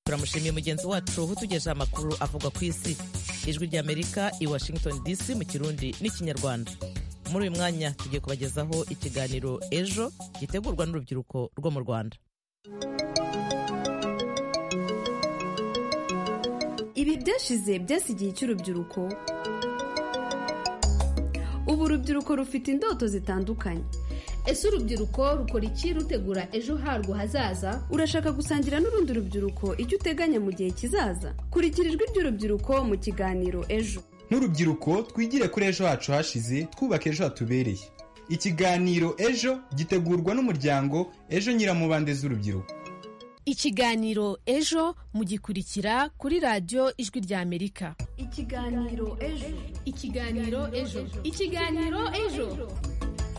turamushimiye mugenzi wacu utugejeje amakuru avuga ku isi ijwi ry'amerika i washington dc mu kirundi n'ikinyarwanda muri uyu mwanya tugiye kubagezaho ikiganiro ejo gitegurwa n'urubyiruko rwo mu rwanda ibi byashize byasi igihe cy'urubyiruko ubu urubyiruko rufite indoto zitandukanye ese urubyiruko rukora iki rutegura ejo harwo hazaza urashaka gusangira n'urundi rubyiruko icyo uteganya mu gihe kizaza kurikira ijwi ry'urubyiruko mu kiganiro ejo nk'urubyiruko twigire kuri ejo hacu hashize twubaka ejo hatubereye ikiganiro ejo gitegurwa n'umuryango ejo nyiramubande z'urubyiruko ikiganiro ejo mugikurikira kuri radiyo ijwi ry'amerika ikiganiro ejo ikiganiro ejo ikiganiro ejo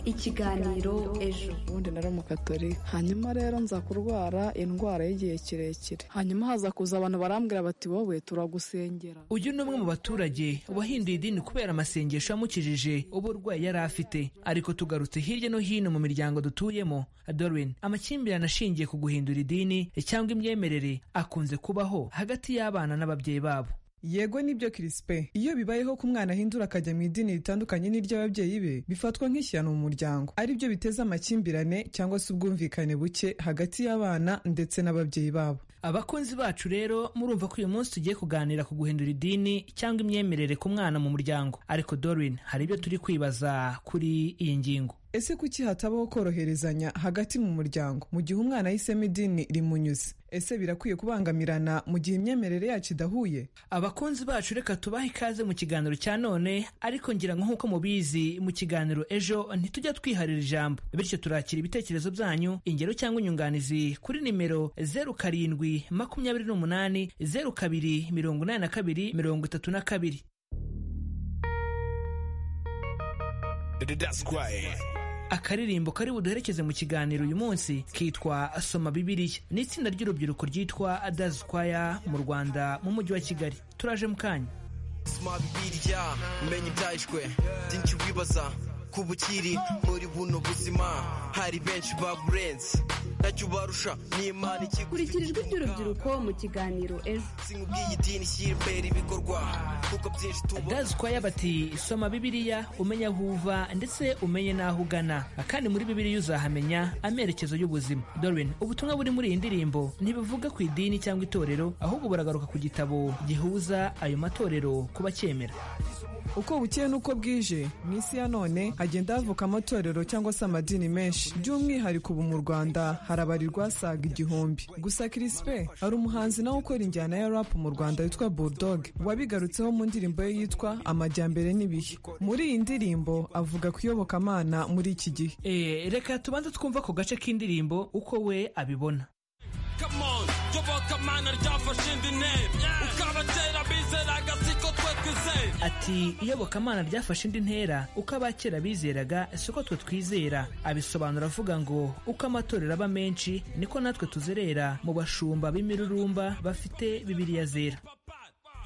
ikiganiro ejo ubundi nari umukatori hanyuma rero nza kurwara indwara y'igihe kirekire hanyuma haza kuza abantu barambwira bati wowe turagusengera uyu ni umwe mu baturage wahinduye idini kubera amasengesho yamukijije uburwayi yari afite ariko tugarutse hirya no hino mu miryango dutuyemo dorwin amakimbirane ashingiye ku guhindura idini cyangwa imyemerere akunze kubaho hagati y'abana n'ababyeyi babo yego nibyo kirisipe iyo bibayeho ko umwana ahindura akajya mu idini ritandukanye n'iry'ababyeyi be bifatwa nk'ishyano mu muryango ari byo biteza amakimbirane cyangwa se ubwumvikane buke hagati y'abana ndetse n'ababyeyi babo abakunzi bacu rero murumva ko uyu munsi tugiye kuganira ku guhindura idini cyangwa imyemerere ku mwana mu muryango ariko dorwin hari ibyo turi kwibaza kuri iyi ngingo ese kuki hatabaho koroherezanya hagati mu muryango mu gihe umwana ahisemo idini rimunyuze ese birakwiye kubangamirana mu gihe imyemerere yacu idahuye abakunzi bacu reka tubahe ikaze mu kiganiro cya none ariko ngira ngo nk'uko mubizi mu kiganiro ejo ntitujya twiharira ijambo bityo turakira ibitekerezo byanyu ingero cyangwa inyunganizi kuri nimero zeru karindwi makumyabiri n'umunani zeru kabiri mirongo inani na kabiri mirongo itatu na kabiri akaririmbo kari buduherekeze mu kiganiro uyu munsi kitwa soma bibiliya ni itsinda ry'urubyiruko ryitwa adazikwaya mu rwanda mu mujyi wa kigali turaje mu kanya soma bibiliya menya ibyahishwe byinshi wibaza ku bukiri muri buno buzima hari benshi baburenze ntacyo ubarusha n'imana ikigo kurikira ijwi ry'urubyiruko mu kiganiro ejo ubw'iyi dini shyira imbere ibikorwa kuko byinshi tubona dazikwaya bati soma bibiliya umenye aho uva ndetse umenye n'aho ugana kandi muri bibiliya uzahamenya amerekezo y'ubuzima dorwin ubutumwa buri muri iyi ndirimbo ntibivuga ku idini cyangwa itorero ahubwo buragaruka ku gitabo gihuza ayo matorero kuba cyemera uko bukeye n'uko bwije mu isi ya none hagenda havuka amatorero cyangwa se amadini menshi by'umwihariko ubu mu rwanda harabarirwa asaga igihumbi gusa kirisipe hari umuhanzi nawe ukora injyana ya rapu mu rwanda witwa bulldog wabigarutseho mu ndirimbo ye yitwa amajyambere n'ibihe muri iyi ndirimbo avuga ku iyobokamana muri iki gihe Eh, reka tubanze twumva ku gace k'indirimbo uko we abibona Come on, iyobokamana ryafashe indi ntebe ukabatera bizeraga siko twe twizeye ati iyobokamana ryafashe indi ntera uko abakera bizeraga siko twe twizera abisobanura avuga ngo uko amatorero aba menshi niko natwe tuzerera mu bashumba b'imirurumba bafite bibiriya zera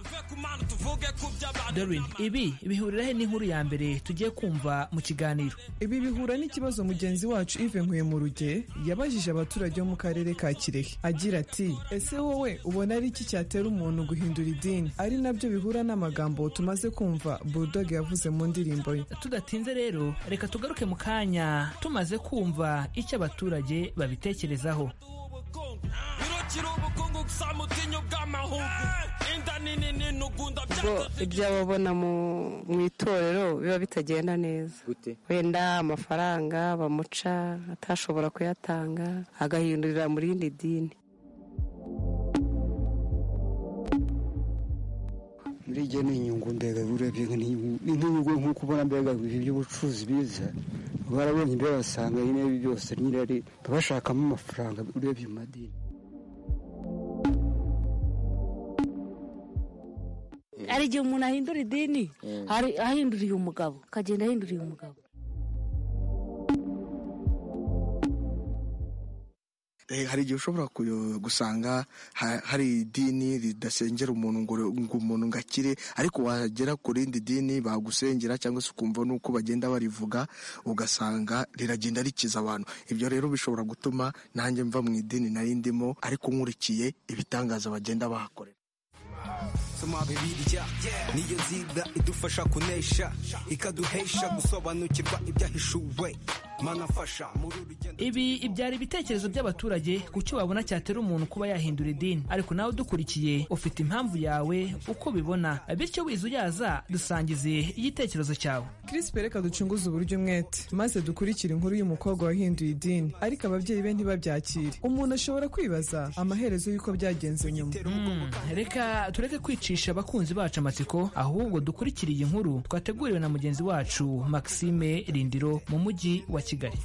tuve ku mana tuvuge ku by'abantu darwin ibi bihurira he n'inkuru ya mbere tugiye kumva mu kiganiro ibi bihura n'ikibazo mugenzi wacu Yves Nkuyemuruge yabajije abaturage bo mu karere ka Kirehe agira ati ese wowe ubona ari iki cyatera umuntu guhindura idini ari nabyo bihura n'amagambo tumaze kumva Bulldog yavuze mu ndirimbo ye tudatinze rero reka tugaruke mu kanya tumaze kumva icyo abaturage babitekerezaho ubukungu birukira ubukungu gusa mutinya ubw'amahugu inda nini n'intugunda bo byateze ibyo aba abona mu- mu itorero biba bitagenda neza wenda amafaranga bamuca atashobora kuyatanga agahindurira mu rindi dini muri igihe ni inyungu mbega urebye nka ni inyungu- ni nk'inyungu nk'uko ubona mbega ibi by'ubucuruzi biza barabonye mbega basanga nyine ibi byose nyine ari bashakamo amafaranga urebye mu madini hari igihe umuntu ahindura idini hari ahinduriye umugabo akagenda ahinduriye umugabo Eh, hari igihe ushobora kuyo- gusanga ha- hari idini ridasengera umuntu ngo ngo umuntu ngo akire ariko wagera ku rindi dini bagusengera cyangwa se ukumva nuko bagenda barivuga ugasanga riragenda rikiza abantu ibyo rero bishobora gutuma nanjye mva mu idini nari ndimo ariko nkurikiye ibitangaza bagenda bahakorera soma bibiliya niyo nziga idufasha kunesha ikaduhesha gusobanukirwa ibyahishuwe manafasha muri uru ibi ibyara ibitekerezo by'abaturage ku cyo babona cyatera umuntu kuba yahindura idini ariko nawe udukurikiye ufite impamvu yawe uko ubibona bityo wize uyaza dusangize igitekerezo cyawe Krispe reka ducunguze uburyo umwete maze dukurikire inkuru y'umukobwa wahinduye idini ariko ababyeyi be ntibabyakire umuntu ashobora kwibaza amaherezo y'uko byagenze nyuma reka tureke kwicisha abakunzi bacu amatsiko ahubwo dukurikire iyi nkuru twateguriwe na mugenzi wacu maxime rindiro mu mujyi wa kigali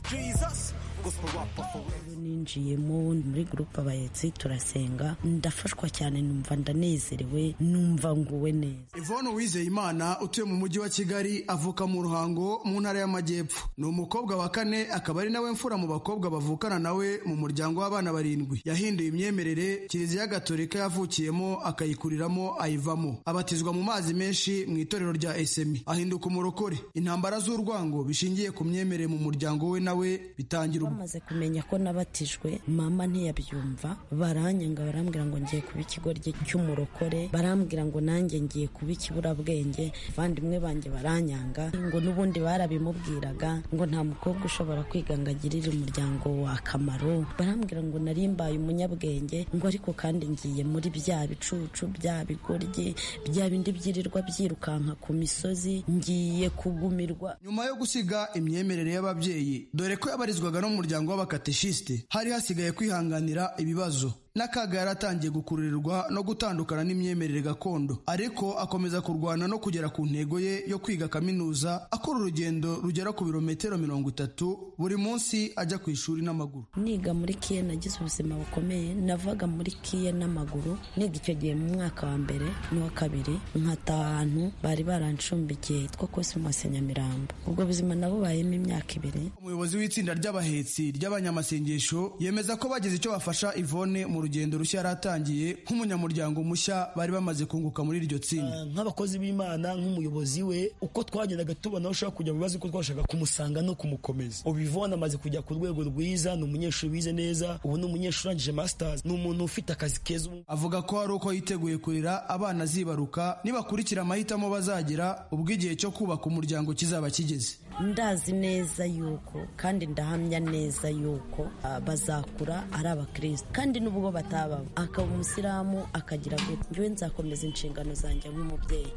ninjiyemo muri gurupe abayetsi turasenga ndafashwa cyane numva ndanezerewe numva nguwe neza Yvonne Uwizeyimana utuye mu mujyi wa Kigali avuka mu Ruhango mu ntara y'Amajyepfo. Ni umukobwa wa kane akaba ari nawe mfura mu bakobwa bavukana nawe mu muryango w'abana barindwi. Yahinduye imyemerere Kiliziya Gatolika yavukiyemo akayikuriramo ayivamo. Abatizwa mu mazi menshi mu itorero rya SMI. Ahinduka umurokore. Intambara z'urwango bishingiye ku myemerere mu muryango we nawe bitangira ubu. maze kumenya ko nabatijwe mama ntiyabyumva baranyanga barambwira ngo ngiye kuba ikigoryi cy'umurokore barambwira ngo nanjye ngiye kuba ikiburabwenge abavandimwe banjye baranyanga ngo n'ubundi barabimubwiraga ngo nta mukobwa ushobora kwiga ngo agirire umuryango wa akamaro barambwira ngo nari mbaye umunyabwenge ngo ariko kandi ngiye muri bya bicucu bya bigoryi bya bindi byirirwa byirukanka ku misozi ngiye kugumirwa Nyuma yo gusiga imyemerere y'ababyeyi dore ko yabarizwaga no mu muryango w'abakateshiste hari hasigaye kwihanganira ibibazo n'akaga yari atangiye gukururirwa no gutandukana n'imyemerere gakondo ariko akomeza kurwana no kugera ku ntego ye yo kwiga kaminuza akora urugendo rugera ku birometero mirongo itatu buri munsi ajya ku ishuri n'amaguru niga muri kiye nagize ubuzima bukomeye navaga muri kiye n'amaguru niga icyo gihe mu mwaka wa mbere n'uwa kabiri nkataha ahantu bari barancumbikiye hitwa kosimusi nyamirambo ubwo buzima nabubayemo imyaka ibiri umuyobozi w'itsinda ry'abahetsi ry'abanyamasengesho yemeza ko bagize icyo bafasha Yvonne mu rugendo rushya yari atangiye nk'umunyamuryango mushya bari bamaze kunguka muri iryo tsinda nk'abakozi b'imana nk'umuyobozi we uko twagendaga tubona aho ushaka kujya mu bibazo uko twashaka kumusanga no kumukomeza ubu ivona amaze kujya ku rwego rwiza ni umunyeshuri wize neza ubu ni umunyeshuri urangije masters ni umuntu ufite akazi keza ubu avuga ko hari uko yiteguye kurera abana azibaruka nibakurikira amahitamo bazagira ubwo igihe cyo kubaka umuryango kizaba kigeze ndazi neza yuko kandi ndahamya neza yuko ah, bazakura ari abakristo kandi n'ubwo batababa akaba umusilamu akagira gute njyewe nzakomeza inshingano zanjye nk'umubyeyi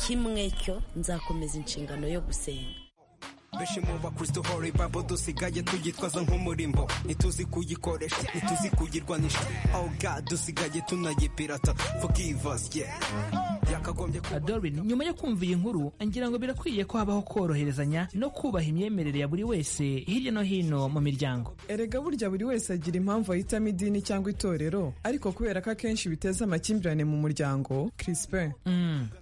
kimwe cyo nzakomeza inshingano yo gusenga benshi mu bakristo hori babo dusigaye tuyitwaza nk'umurimbo ntituzi kuyikoresha ntituzi kuyirwanisha oh god dusigaye tunayipirata forgive us yeah yakagombye kuba adorin nyuma yo kumva iyi nkuru ngira ngo birakwiye ko habaho koroherezanya no kubaha imyemerere ya buri wese hirya no hino mu miryango erega burya buri wese agira impamvu ahitamo idini cyangwa itorero ariko kubera ko akenshi biteza amakimbirane mu muryango Krispe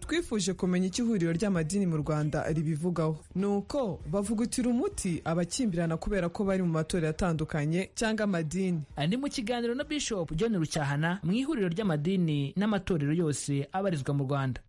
twifuje kumenya icyo ihuriro ry'amadini mu rwanda ribivugaho ni uko bavugutira umuti abakimbirana kubera ko bari mu matorero atandukanye cyangwa amadini Ah, ni mu kiganiro na bishop john rucyahana mu ihuriro ry'amadini n'amatorero yose abarizwa mu rwanda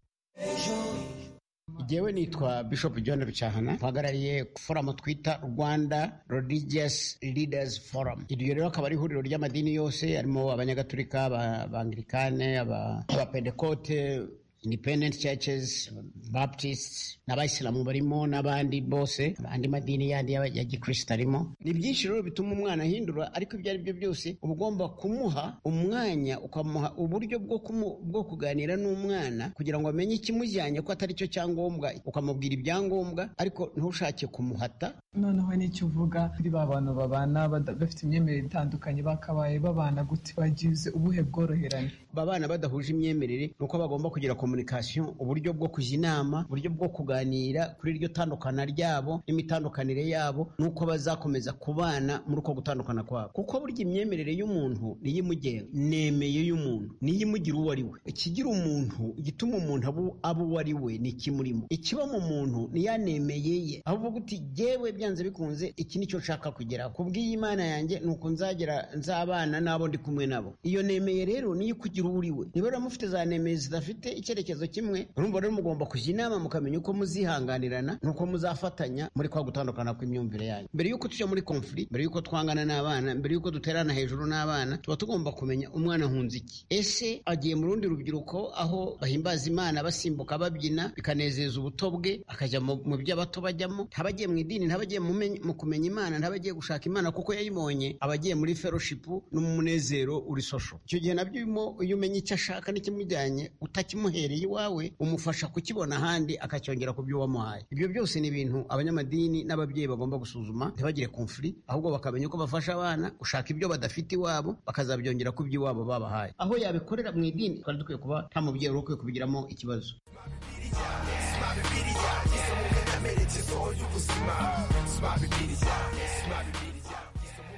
Jyewe nitwa Bishop John Rucyahana mpagarariye forumu twita Rwanda Religious Leaders Forum. Iryo rero akaba ari ihuriro ry'amadini yose harimo abanyagatulika, aba- abangilikane, aba- abapentekote, independent churches, baptists, n'abayisilamu barimo n'abandi bose, andi madini yandi y'aba- ya gikristo arimo. Ni byinshi rero bituma umwana ahindura ariko ibyo ari byo byose uba ugomba kumuha umwanya ukamuha uburyo bwo kumu- bwo kuganira n'umwana kugira ngo amenye ikimujyanye ko atari cyo cyangombwa ukamubwira ibyangombwa ariko ntushake kumuhata noneho nicyo uvuga kuri ba bantu babana bada- bafite imyemerere itandukanye bakabaye babana gute bagize ubuhe bworoherane babana badahuje imyemerere ni uko bagomba kugera ku communication uburyo bwo kujya inama uburyo bwo kuganira kuri iryo tandukana ryabo n'imitandukanire yabo n'uko bazakomeza kubana muri uko gutandukana kwabo kuko burya imyemerere y'umuntu niyo imugenga nemeye y'umuntu niyo imugira uwo ari we ikigira umuntu igituma umuntu abu- aba uwo ari we ni ikimurimo ikiba mu muntu ni ya nemeye ye aho uvuga uti jyewe byanze bikunze iki nicyo nshaka kugeraho kubw'iyimana yanjye ni uku nzagera nzabana n'abo ndi kumwe nabo iyo nemeye rero niyo ikugira uwo uri we niba rero mufite za nemeye zidafite icyerekezo kimwe urumva rero mugomba kujya inama mukamenya uko muzihanganirana n'uko muzafatanya muri kwa gutandukana kw'imyumvire yanyu mbere y'uko tujya muri konfuri mbere y'uko twangana n'abana mbere y'uko duterana hejuru n'abana tuba tugomba kumenya umwana ahunze iki ese agiye mu rundi rubyiruko aho bahimbaza imana basimbuka babyina bikanezeza ubuto bwe akajya mu mu byo abato bajyamo ntaba agiye mu idini ntaba agiye mu men- mu kumenya imana ntaba agiye gushaka imana kuko yayibonye aba agiye muri fellowship n'umunezero uri social icyo gihe nabyo urimo iyo umenya icyo ashaka n'ikimujyanye utakimuhereye iwawe umufasha kukibona ahandi akacyongera ku byo wamuhaye ibyo byose ni ibintu abanyamadini n'ababyeyi bagomba gusuzuma ntibagire konfuri ahubwo bakamenya uko bafasha abana gushaka ibyo badafite iwabo bakazabyongera ku byo iwabo babahaye aho yabikorera mu idini twari dukwiye kuba nta mubyeyi wari ukwiye kubigiramo ikibazo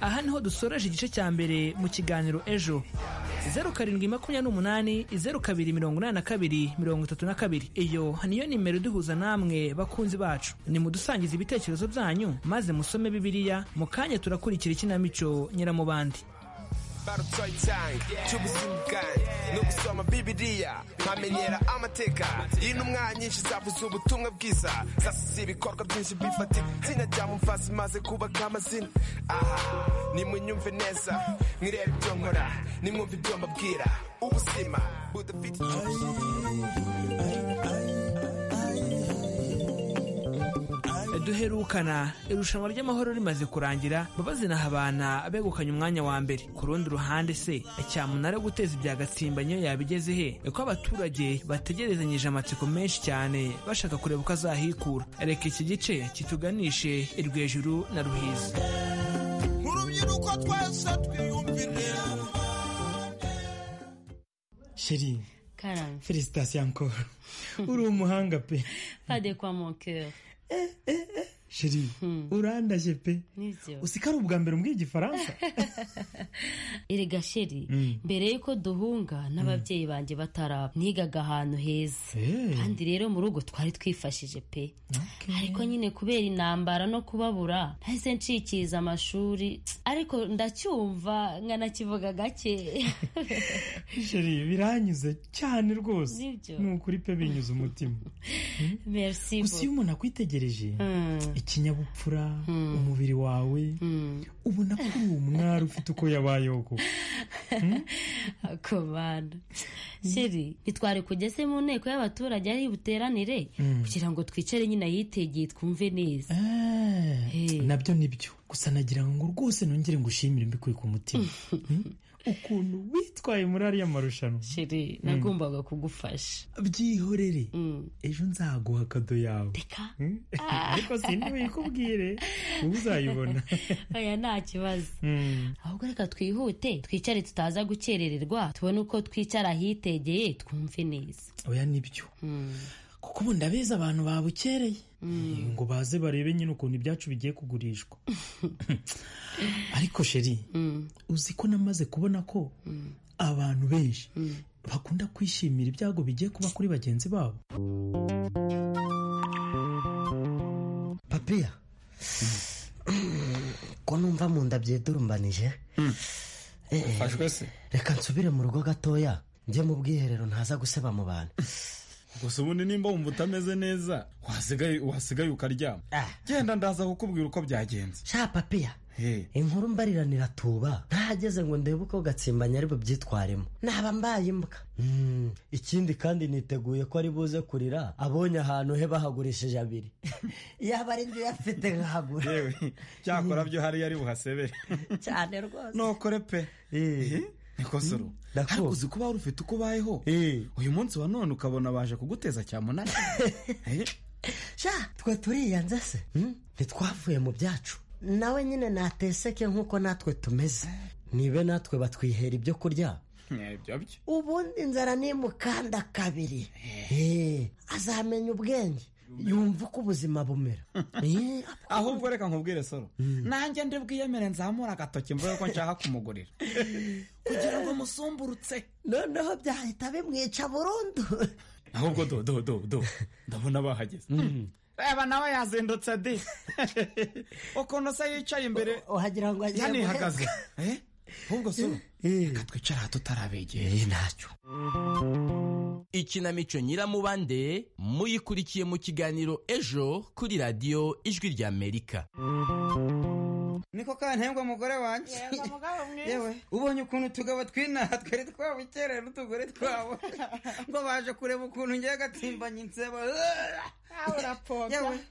aha niho dusoreje igice cya mbere mu kiganiro ejo zeru karindwi makumyabiri n'umunani zeru kabiri mirongo inani na kabiri mirongo itatu na kabiri iyo niyo nimero iduhuza namwe bakunzi bacu nimudusangize ibitekerezo byanyu maze musome bibiliya mu kanya turakurikira ikinamico nyiramubandi barutwaye icyange cy'ubuzima bwanjye ni ugusoma bibiriya nkamenyera amateka y'intumwa nyinshi zavuze ubutumwa bwiza zasize ibikorwa byinshi bifatika izina rya mufasi maze kubaka amazina aha nimunyumve neza mwirebe ibyo nkora nimwumve ibyo mbabwira ubuzima budafite duherukana irushanwa ry'amahoro rimaze kurangira mbabazi na habana begukanye umwanya wa mbere ku rundi ruhande se cyamunara guteza ibya gatsimba niyo yabigeze he ko abaturage bategerezanyije amatsiko menshi cyane bashaka kureba uko azahikura reka iki gice kituganishe irwejuru na ruhizi urubyiruko twese twiyumvire sheri Karame. felicitasiyo ankoro uri umuhanga pe Pas de quoi mon cœur. sheri urandaje pe Nivyo. usika ari ubwa mbere mbwiye igifaransa Erega sheri Mm. mbere yuko duhunga n'ababyeyi banjye bataraba nigaga ahantu heza kandi rero mu rugo twari twifashije pe ariko nyine kubera intambara no kubabura nahise nshikiza amashuri ariko ndacyumva nkanakivuga gake sheri biranyuze cyane rwose Nibyo. ni ukuri pe binyuze umutima merci gusa iyo beaucoup. umuntu akwitegereje ikinyabupfura umubiri wawe ubona ko uri umwari ufite uko yabayeho koko komanda sheri ntitwari kugeze mu nteko y'abaturage ari buteranire Mm. kugira ngo twicare nyine ahitegeye twumve neza nabyo nibyo gusa nagira ngo rwose nongere ngushimire mbikuye ku mutima Hmm? ukuntu witwaye muri ariya marushanwa sheri nagombaga kugufasha byihorere ejo nzaguha kado yawe Hmm? ariko sindi buyikubwire ubu uzayibona oya nta kibazo Hmm. ahubwo reka twihute twicare tutaza gukerererwa tubone uko twicara ahitegeye twumve neza oya nibyo kuko ubundi abeza abantu babukereye Eh, ngo baze barebe nyine ukuntu ibyacu bigiye kugurishwa ariko sheri uzi ko namaze kubona ko abantu benshi bakunda kwishimira ibyago bigiye kuba kuri bagenzi babo papiya ko numva mu nda byedurumbanije Eh, Ufashwe se? reka nsubire mu rugo gatoya njye mu bwiherero ntaza guseba mu bantu gusa ubundi nimba wumva utameze neza wasigaye wasigaye ukaryama genda ndaza kukubwira uko byagenze sha papiya Hey. inkuru mbariranira tuba ntahageze ngo ndebe uko gatsimbanya ari bubyitwaremo naba mbaye imbwa Hmm, ikindi kandi niteguye ko ari buze kurira abonye ahantu he bahagurishije abiri yaba ari njye uyafite nkahagura yewe cyakora byo hariya ari buhasebere cyane rwose nukore pe nikosoro ariko uzi kuba wari ufite uko ubayeho uyu munsi wa none ukabona baje kuguteza cyamunara sha twe turiyanze se Hmm? ntitwavuye mu byacu nawe nyine nateseke nk'uko natwe tumeze nibe natwe batwihera ibyo kurya ubundi inzara nimukanda kabiri Eh, azamenya ubwenge yumva uko ubuzima bumera Eh, ahubwo reka nkubwire soro nanjye ndibwiyemere nzamura agatoki mvuge ko nshaka kumugurira kugira ngo musumburutse noneho byahita bimwica burundu ahubwo do do do do ndabona bahageze reba nawe yazindutse di ukuntu se yicaye imbere wagira ngo agiye yanihagaze Eh? ahubwo soro reka twicare aha tutarabegeye ntacyo ikinamico nyiramubande muyikurikiye mu kiganiro ejo kuri radiyo ijwi ry'amerika niko kantengwa mugore wanjye yewe ubonye ukuntu utugabo tw'inaha twari twabukereye n'utugore twabo ngo baje kureba ukuntu ngiye gatimbanye insebo yewe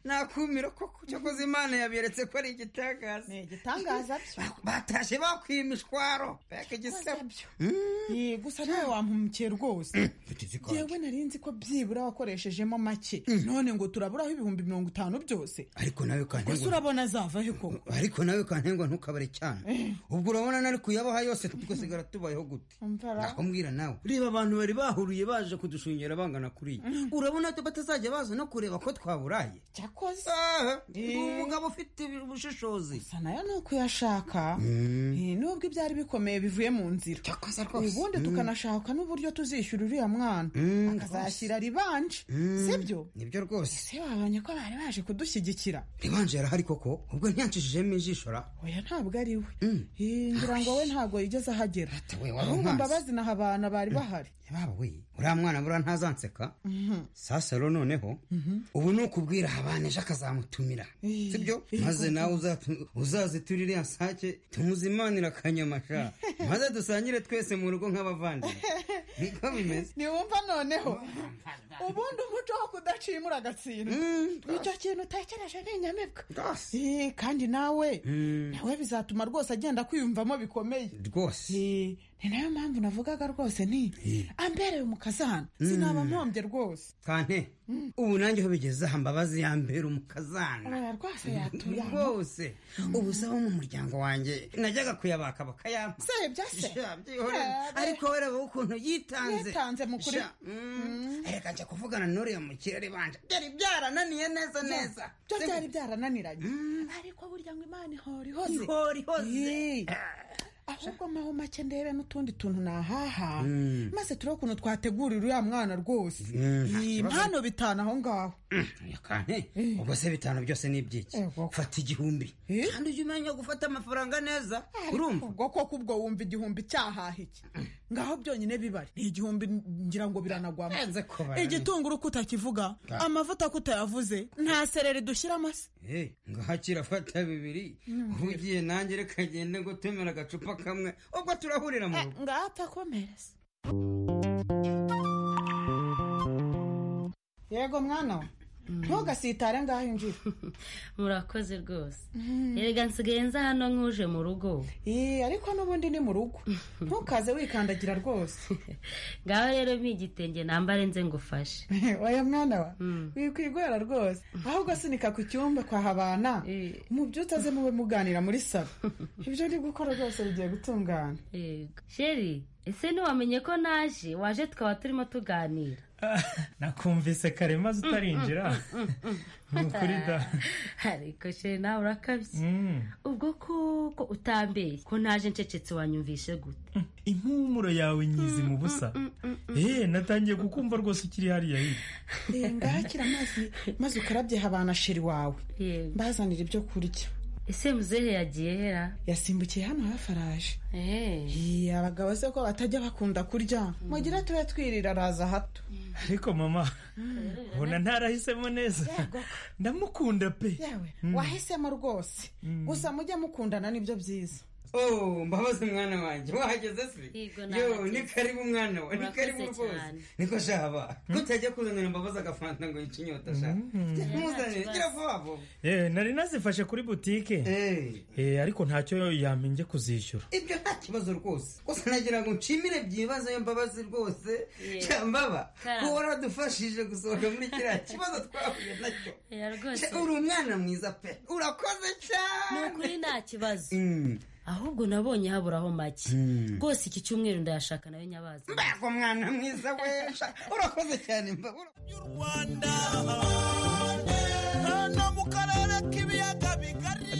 nakumiro koko cyakoze imana yaberetse ko ari igitangaza ni igitangaza byo batashye bakwiye imishwaro mbega igisebo Eh, gusa ntawe wampumukiye rwose yewe nari nzi ko byibura wakoreshejemo make none ngo turaburaho ibihumbi mirongo itanu byose ariko nawe gusa kantengwa urabona azava he koko ariko nawe kantengwa ntukabare cyane ubwo urabona nari kuyabaha yose tugasigara tubayeho gute Umva aho mbwira nawe reba abantu bari bahuriye baje kudushungera bangana kuriya urabona ko batazajya baza no kureba ko twaburaye cyakoze ni umugabo ufite ubushishozi gusa nayo ni ukuyashaka Eh, nubwo ibyari bikomeye bivuye mu nzira rwose. ubundi Mm. tukanashaka n'uburyo tuzishyura uriya mwana Mm, akazashyira ribanje sibyo nibyo rwose ese babonye ko bari baje kudushyigikira ribanje yarahari koko ubwo ntiyancishijemo ijisho ra oya ntabwo ari we Eh, ngira ngo we ntabwo yigeze ahagera we, waba ahubwo umpazi. mbabazi naha abantu bari bahari yaba we uriya mwana buriya ntazanseka Mhm. sasa rero nonejo ubu ni ukubwira habana ejo akazamutumira sibyo maze nawe uzatu- uzaziturire ya sake tumuzimanira akanyamasha maze dusangire twese mu rugo nk'abavandimwe niko bimeze ntiwumva noneho ubundi umuco wo kudacimura agatsindwa icyo kintu utekereje ni inyamibwa Eh, kandi nawe nawe bizatuma rwose agenda kwiyumvamo bikomeye rwose ni nayo mpamvu navugaga rwose nti ambereye umukazana sinaba mpombye rwose kante ubu nanjye aho bigeze aha mbabazi yambera umukazana oya rwose yatuyamo rwose ubu se abo mu muryango wanjye najyaga kuyabaka bakayampa se ibyo se ariko we reba ukuntu yitanze Yitanze mu kuri- Sha, mm. reka njya kuvugana n'uriya mukire ribanje byari byarananiye neza neza byo byari byarananiranye ariko burya ngo imana ihora ihoze Ihora ihoze. Eh. ahubwo maho make ndebe n'utundi tuntu nahaha Mm. maze turebe ukuntu twategurira uriya mwana rwose Mm, nta Iyi kibazo. mpano bitanu aho ngaho kane ubwo se bitanu byose ni ibyiki fata igihumbi kandi ujye umenya gufata amafaranga neza urumva ubwo koko ubwo wumva igihumbi cyahaha iki ngaho byonyine bibari ni igihumbi ngira ngo biranagwamo kubara. igitunguru ko utakivuga amavuta ko utayavuze nta sereri dushyiramo se Eh, ngaha kirafata bibiri ugiye nanjye reka ngende gutemera agacupa kamwe ubwo turahurira mu rugo ngaho atakomereza yego mwana we ntugasitare ngaho injira murakoze rwose erega nsigaye nza hano nk'uje mu rugo Eh, ariko n'ubundi ni mu rugo ntukaze wikandagira rwose ngaho rero mpa igitenge nambare nze ngufashe oya mwana wa wikwigora rwose ahubwo asunika ku cyumba kwa habana mu byo utaze mube muganira muri salo ibyo uri gukora rwose bigiye gutungana yego sheri ese ntiwamenye ko naje waje tukaba turimo tuganira nakumvise kare maze utarinjira ni ukuri da ariko sheri nawe urakabye ubwo koko utambeye ko naje ncecetse wanyumvishe gute impumuro yawe nyizi mu busa eee natangiye kukumva rwose ukiri hariya hirya Eh, ngaho akira amazi maze ukarabye habana sheri wawe mbazanira ibyo kurya ese muzehe yagiye hera yasimbukiye hano hafi araje Eh, abagabo se ko batajya bakunda kurya mugira tube twirira araza hato ariko mama ubona ntarahisemo neza ndamukunda pe yewe Mm. wahisemo rwose gusa mujye mukundana nibyo byiza oh mbabaze mwana wanjye wahageze se yo ni karibu mwana we ni Urakoze karibu rwose cyane. niko shaba kutajya kuzanira mbabaze agafanta ngo yice inyota sha muzanire gira vuba vuba Eh, nari nazifashe kuri butike Eh, ariko ntacyo yamenye kuzishyura ibyo nta kibazo rwose gusa nagira ngo nshimire byibazo yo mbabazi rwose cyambaba Karamba. ko waradufashije gusohoka muri kiriya kibazo twahuye nacyo rwose. Cya, uri umwana mwiza pe urakoze cyane ni ukuri nta kibazo ahubwo nabonye haburaho make rwose iki cyumweru ndayashaka nawe nyabazi mbega umwana mwiza we sha, urakoze cyane mbabura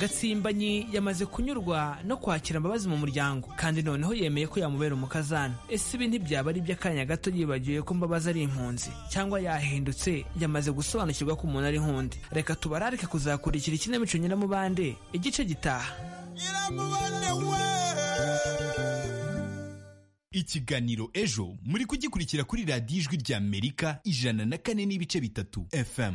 gatsimbanyi yamaze kunyurwa no kwakira imbabazi mu muryango kandi noneho yemeye ko yamubera umukazana ese ibi ntibyaba ari iby'akanya gato yibagiwe ko mbabazi ari impunzi cyangwa yahindutse yamaze gusobanukirwa ko umuntu ari impunzi reka tubararike kuzakurikira ikinamico nyiramubande igice gitaha ikiganiro ejo muri kugikurikira kuri radiyo ijwi rya amerika ijana na kane n'ibice bitatu fm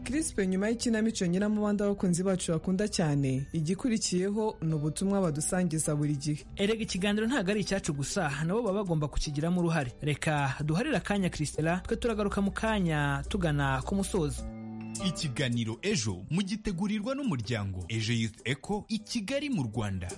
Crispe nyuma y'ikinamico nyiramubanda abakunzi bacu bakunda cyane igikurikiyeho ni ubutumwa badusangiza buri gihe erega ikiganiro ntabwo ari icyacu gusa nabo baba bagomba kukigiramo uruhare reka duharire akanya christela twe turagaruka mu kanya tugana ku musozo ikiganiro ejo mugitegurirwa n'umuryango ejo youth eco i kigali mu rwanda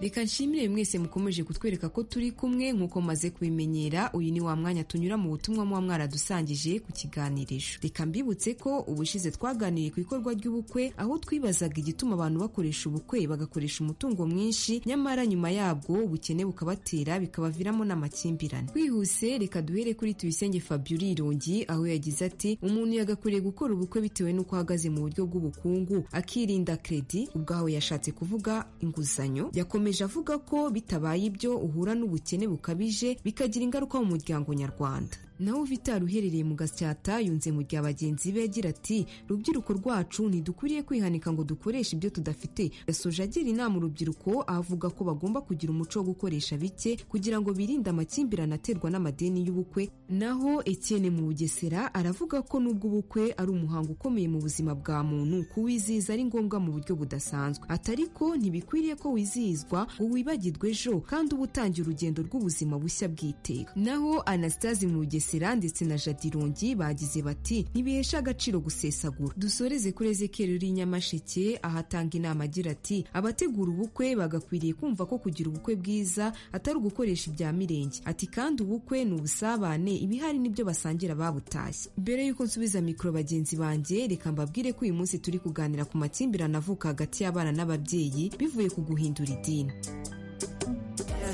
reka nshimire mwese mukomeje kutwereka ko turi kumwe nk'uko maze kubimenyera uyu ni wa mwanya tunyura mu butumwa muba mwaradusangije ku kiganirijo reka mbibutse ko ubushize twaganiriye ku ikorwa ry'ubukwe aho twibazaga igituma abantu bakoresha ubukwe bagakoresha umutungo mwinshi nyamara nyuma yabwo ubukene bukabatera bikabaviramo n'amakimbirane twihuse reka duhere kuri tubisenge fabiola irongi aho yagize ati umuntu yagakwiriye gukora ubukwe bitewe n'uko ahagaze mu buryo bw'ubukungu akirinda kredi ubwaho yashatse kuvuga inguzanyo yakomeje avuga ko bitabaye ibyo uhura n'ubukene bukabije bikagira ingaruka mu muryango nyarwanda nawe vitari uherereye mu gasyata yunze mu gihe bagenzi be agira ati rubyiruko rwacu ntidukwiriye kwihanika ngo dukoreshe ibyo tudafite yasoje agira inama urubyiruko avuga ko bagomba kugira umuco wo gukoresha bike kugira ngo birinde amakimbirane aterwa n'amadeni y'ubukwe naho Etienne mu bugesera aravuga ko nubwo ubukwe ari umuhango ukomeye mu buzima bwa muntu kuwizihiza ari ngombwa mu buryo budasanzwe atari ko ntibikwiriye ko wizihizwa ngo wibagirwe ejo kandi uba utangiye urugendo rw'ubuzima bushya bw'iteka naho Anastase mu bugesera bugesera ndetse na jadirongi bagize bati ntibihesha agaciro gusesagura dusoreze kuri ezekeri uri nyamasheke ahatanga inama agira ati abategura ubukwe bagakwiriye kumva ko kugira ubukwe bwiza atari ugukoresha ibya mirenge ati kandi ubukwe ni ubusabane ibihari nibyo basangira babutashye mbere y'uko nsubiza mikoro bagenzi banjye reka mbabwire ko uyu munsi turi kuganira ku makimbirane avuka hagati y'abana n'ababyeyi bivuye ku guhindura idini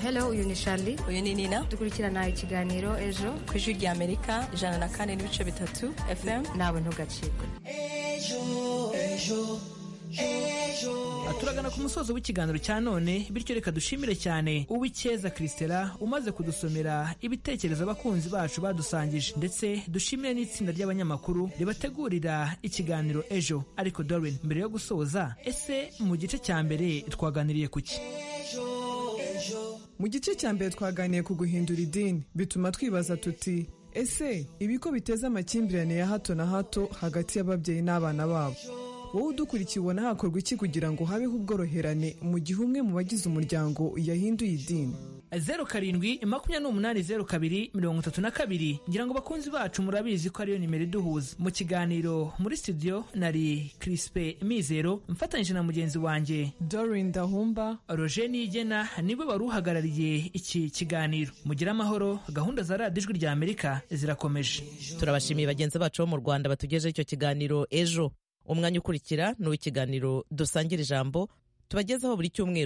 hello uyu ni shari uyu ni nina dukurikirana ikiganiro ejo ku ijwi rya amerika ijana na kane n'ibice bitatu fm nawe ntugacikwe turagana ku musozo w'ikiganiro cya none bityo reka dushimire cyane uw'icyeza christela umaze kudusomera ibitekerezo abakunzi bacu badusangije ndetse dushimire n'itsinda ry'abanyamakuru ribategurira ikiganiro ejo ariko Darwin mbere yo gusoza ese mu gice cya mbere twaganiriye ku ki mu gice cya mbere twaganiye ku guhindura idini bituma twibaza tuti ese ibigo biteza amakimbirane ya hato na hato hagati y'ababyeyi n'abana babo wowe udukurikiye ubona hakorwa iki kugira ngo habeho ubworoherane mu gihe umwe mu bagize umuryango yahinduye idini zeru karindwi makumyabiri n'umunani zeru kabiri mirongo itatu na kabiri ngira ngo bakunzi bacu murabizi ko ariyo nimero iduhuza mu kiganiro muri studio nari kirispe mizero mfatanyije na mugenzi wanjye dorin dahumba roger niyigena niwe wari uhagarariye iki kiganiro mugire amahoro gahunda za radiyo ijwi rya amerika zirakomeje turabashimiye bagenzi bacu bo mu rwanda batugejeho icyo kiganiro ejo umwanya ukurikira ni uw'ikiganiro dusangira ijambo tubagezaho buri cyumweru